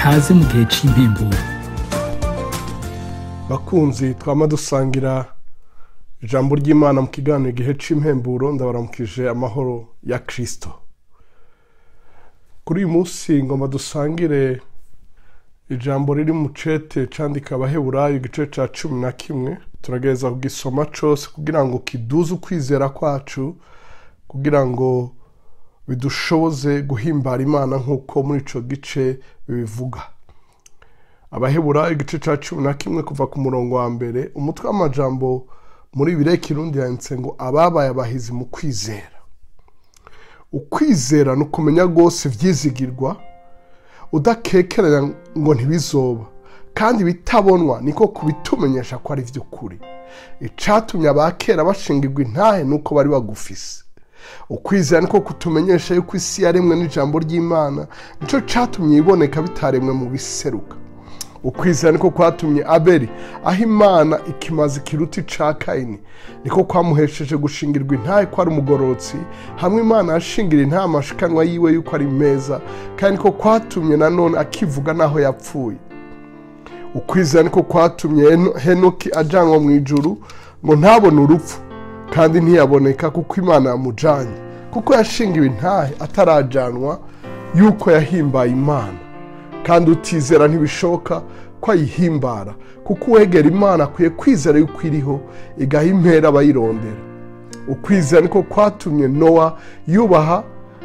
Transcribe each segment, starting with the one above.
kaze mu gihe c'impemburo bakunzi twama dusangira ijambo ry'imana mu kiganiro igihe c'impemburo ndabaramukije amahoro ya kirisito kuri uyu munsi ngomba dusangire ijambo riri mu cete candika abaheburayo igice ca cumi na kimwe turagereza kugisoma cose kugira ngo kiduze ukwizera kwacu kugira ngo bidushoboze guhimbara imana nk'uko muri ico gice bibivuga abaheburayo igice ca cumi na kimwe kuva ku murongo wa mbere umutwe w'amajambo muri bire kirundi yanditse ngo ababaye abahizi mu kwizera ukwizera ni ukumenya rwose ivyizigirwa udakekeranya ngo ntibizoba kandi bitabonwa niko kubitumenyesha ko ari vy'ukuri icatumye abakera bashingirwa intahe nuko bari bagufise ukwizera niko kutumenyesha yuko isi yaremwe n'ijambo ry'imana nico catumye iboneka bitaremwe mu biseruka ukwizera niko kwatumye abeli aho imana ikimaze ikiruti ca kayini niko kwamuhesheje gushingirwa intahe ko ari umugororotsi hamwe imana yashingira intahe amashikanwa yiwe yuko ari meza kandi niko kwatumye nanone akivuga n'aho yapfuye ukwizera niko kwatumye Heno- henoki ajanwa mu ijuru ngo ntabone urupfu kandi ntiyaboneka kuko imana yamujanye kuko yashingiwe intahe atarajanwa yuko yahimbaye imana kandi utizera ntibishoboka ko ayihimbara kuko uwegera imana akwiye kwizera yuko iriho igaha impera abayirondera ukwizera niko kwatumye nowa yubaha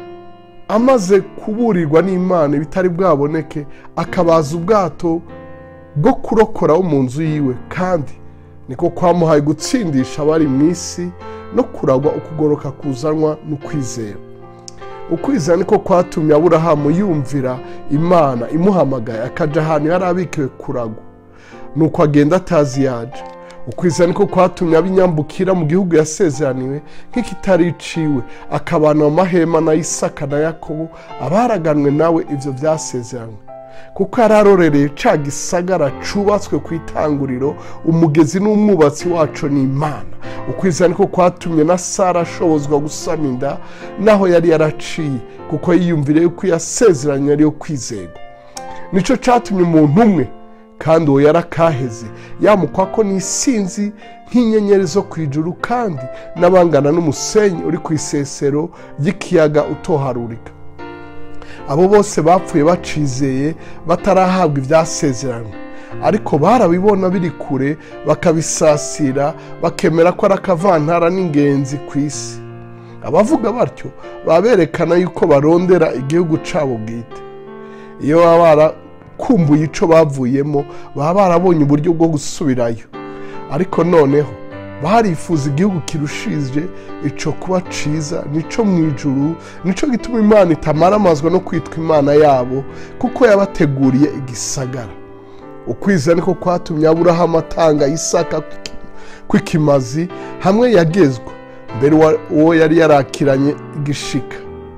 amaze kuburirwa n'imana ibitari bwaboneke akabaza ubwato bwo kurokora wo mu nzu yiwe kandi niko kwamuhaye gutsindisha abari mu isi no kuragwa ukugoroka kuzanwa n'ukwizera ukwizera niko kwatumye aburahamu yumvira imana imuhamagaye akaja ahantu yari abikiwe kuragwa nuko agenda atazi yaje ukwizera niko kwatumye abinyambukira mu gihugu yasezeraniwe nk'ikitari iciwe akabana mu mahema na isaka na yakobo abaraganwe nawe ivyo vyasezeranywe kuko yari arorereye ca gisagara cubatswe ku itanguriro umugezi n'umwubatsi waco ni imana ukwizera niko kwatumye na sara ashobozwa gusama inda naho yari yaraciye kuko yiyumvire yuko yasezeranye ariyo kwizerwa nico catumye umuntu umwe kandi uwo yarakaheze yamukwako n'isinzi nk'inyenyeri zo ku ijuru kandi n'abangana n'umusenyi uri ku isesero ry'ikiyaga utoharurika abo bose bapfuye bacizeye batarahabwa ibyasezeranywe ariko barabibona biri kure bakabisasira bakemera ko ari akavantara n'ingenzi ku isi abavuga batyo baba berekana yuko barondera igihugu cyabo bwite iyo baba barakumbuye ico bavuyemo baba barabonye uburyo bwo gusubirayo ariko noneho barifuza igihugu kirushije ico kuba ciza nico mu ijuru nico gituma imana itamaramazwa no kwitwa imana yabo kuko yabateguriye igisagara ukwizera niko kwatumye aburahamu atanga isaka kw'ikimazi hamwe yagezwa mbere uwa- uwo yari yarakiranye igishika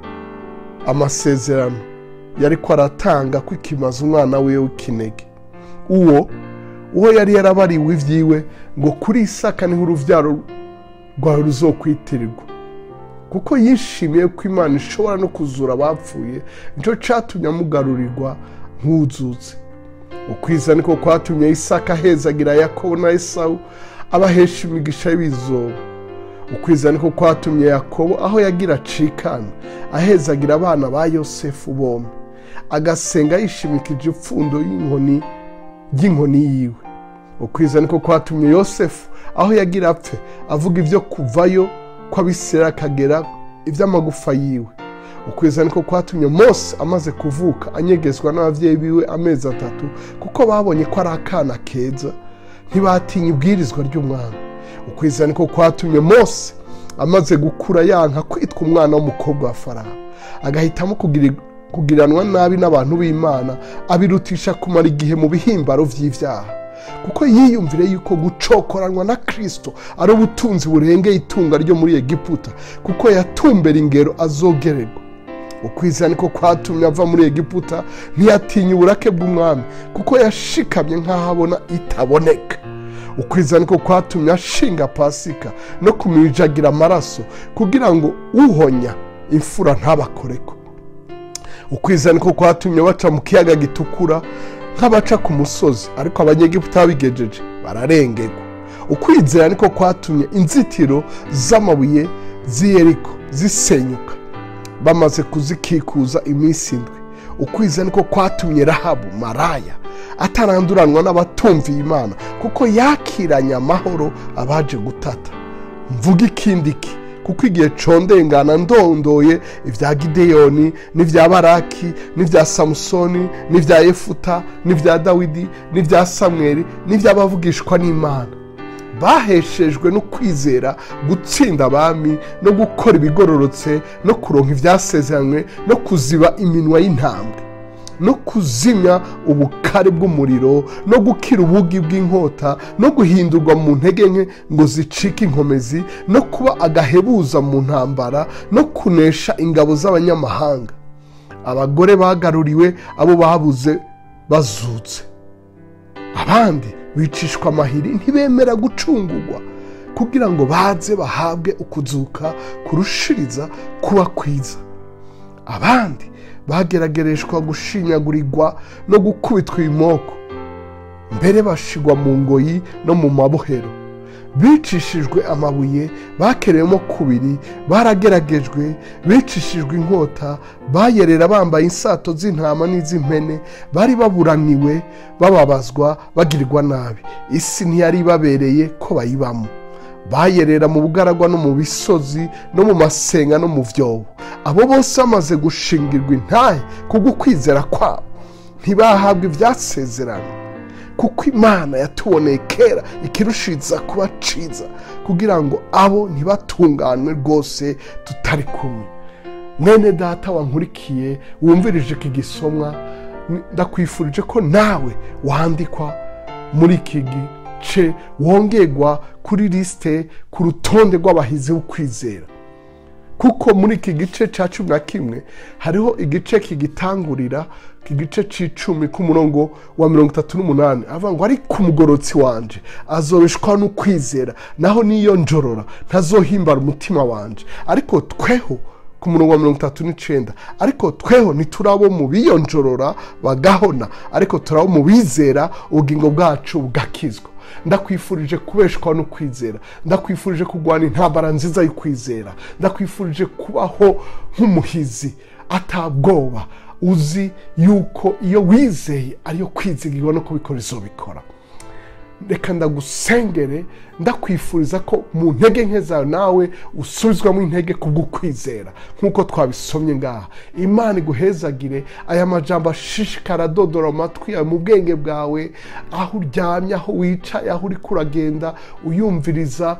amasezerano yariko aratanga kw'ikimazi umwana wiwe w'ikinege uwo uwo yari yarabariwe ivyiwe ngo kuri isaka niho uruvyaro rwawe ruzokwitirirwa kuko yishimiye ko imana ishobora no kuzura abapfuye nico catumye amugarurirwa nk'uzutse ukwiza niko kwatumye isaka ahezagira yakobo na esawu abahesha imigisha y'ibizoba ukwiza niko kwatumye yakobo aho yagira acikana ahezagira abana ba yosefu bombi agasenga yishimikije ipfundo y'inkoni ry'inkoni yiwe ukwiza niko kwatumye yosefu aho yagira apfe avuga ibyo kuvayo kw'abisirayeli akagera iby'amagufa yiwe ukwiza niko kwatumye mose amaze kuvuka anyegezwa n'ababyeyi biwe amezi atatu kuko babonye ko ari akana keza ntibatinya ibwirizwa ry'umwana ukwiza niko kwatumye mose amaze gukura yanka kwitwa umwana w'umukobwa wa farawo agahitamo kugira kugiranwa nabi n'abantu b'imana abirutisha kumara igihe mu bihimbaro vy'ivyaha kuko yiyumvire yuko gucokoranwa na kristo ari ubutunzi burengeye itunga ryo muri egiputa kuko yatumbera ingero azogererwa ukwizera niko kwatumye ava muri egiputa ntiyatinya uburake bw'umwami kuko yashikamye nk'aho abona itaboneka ukwizera niko kwatumye ashinga pasika no kumijagira amaraso kugira ngo uhonya imfura ntabakoreko ukwizera niko kwatumye baca mu kiyaga gitukura nk'abaca ku musozi ariko abanyegiputa babigejeje bararengerwa ukwizera niko kwatumye inzitiro z'amabuye z'iyeriko zisenyuka bamaze kuzikikuza iminsi indwi ukwizera niko kwatumye rahabu maraya ataranduranwa n'abatumviye imana kuko yakiranye amahoro abaje gutata mvuga ikindi ki kuko igihe condengana ndondoye ibya gideyoni n'ibya baraki n'ibya samusoni n'ibya yefuta n'ibya dawidi n'ibya samweri n'iby'abavugishwa n'imana baheshejwe no kwizera gutsinda abami no gukora ibigororotse no kuronka ibyasezeranywe no kuziba iminwa y'intambwe no kuzimya ubukare bw'umuriro no gukira ubugi bw'inkota no guhindurwa mu ntege nke ngo zicike inkomezi no kuba agahebuza mu ntambara no kunesha ingabo z'abanyamahanga abagore bagaruriwe abo babuze bazutse abandi bicishwa amahiri ntibemera gucungurwa kugira ngo baze bahabwe ukuzuka kurushiriza kuba kwiza abandi bageragereshwa gushinyagurirwa no gukubitwa ibimoko mbere bashigwa mu ngoyi no mu mabohero bicishijwe amabuye bakereyemo kubiri barageragejwe bicishijwe inkota bayerera bambaye insato z'intama n'iz'impene bari baburaniwe bababazwa bagirirwa nabi isi ntiyari ibabereye ko bayibamo bayerera mu bugaragwa no mu bisozi no mu masenga no mu byobo abo bose bamaze gushingirwa intahe kubwo kwizera kwabo ntibahabwa ibyasezerano kuko imana yatuboneye kera ikirushiriza kuba ciza kugira ngo abo ntibatunganwe rwose tutari kumwe mwene data wankurikiye wumvirije iki gisomwa ndakwifurije ko nawe wandikwa muri iki gice wongerwa kuri lisite ku rutonde rw'abahizi b'ukwizera kuko muri iki gice cya cumi na kimwe hariho igice kigitangurira iki gice cy'icumi k'umurongo wa mirongo itatu n'umunani avuga ngo ariko umugorotsi wanje azobeshwa n'ukwizera naho niyo njorora ntazohimbara umutima wanje ariko tweho ku murongo wa mirongo itatu n'icyenda ariko tweho ntiturabo mu biyonjorora bagahona ariko turabo mu bizera ubugingo bwacu bugakizwa ndakwifurije kubeshwa no kwizera ndakwifurije kurwana intambara nziza yo kwizera ndakwifurije kubaho nk'umuhizi atabwoba uzi yuko iyo wizeye ariyo kwizigirwa no kubikora izobikora reka ndagusengere ndakwifuriza ko mu ntege nke zawe nawe usubizwamo intege kubw'ukwizera nk'uko twabisomye ngaha imana iguhezagire aya majambo ashishikara adodora amatwi yawe mu bwenge bwawe aho uryamye aho wicaye aho uri kuragenda uyumviriza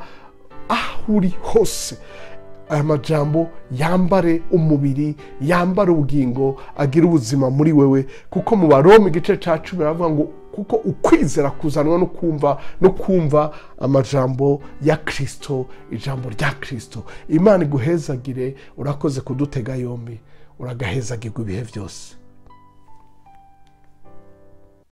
aho uri hose aya majambo yambare umubiri yambare ubugingo agira ubuzima muri wewe kuko mu baroma igice cya cumi baravuga ngo kuko ukwizera kuzanwa no kumva no kumva amajambo ya kirisito ijambo rya kirisito imana iguhezagire urakoze kudutega yombi uragahezagirwa ibihe byose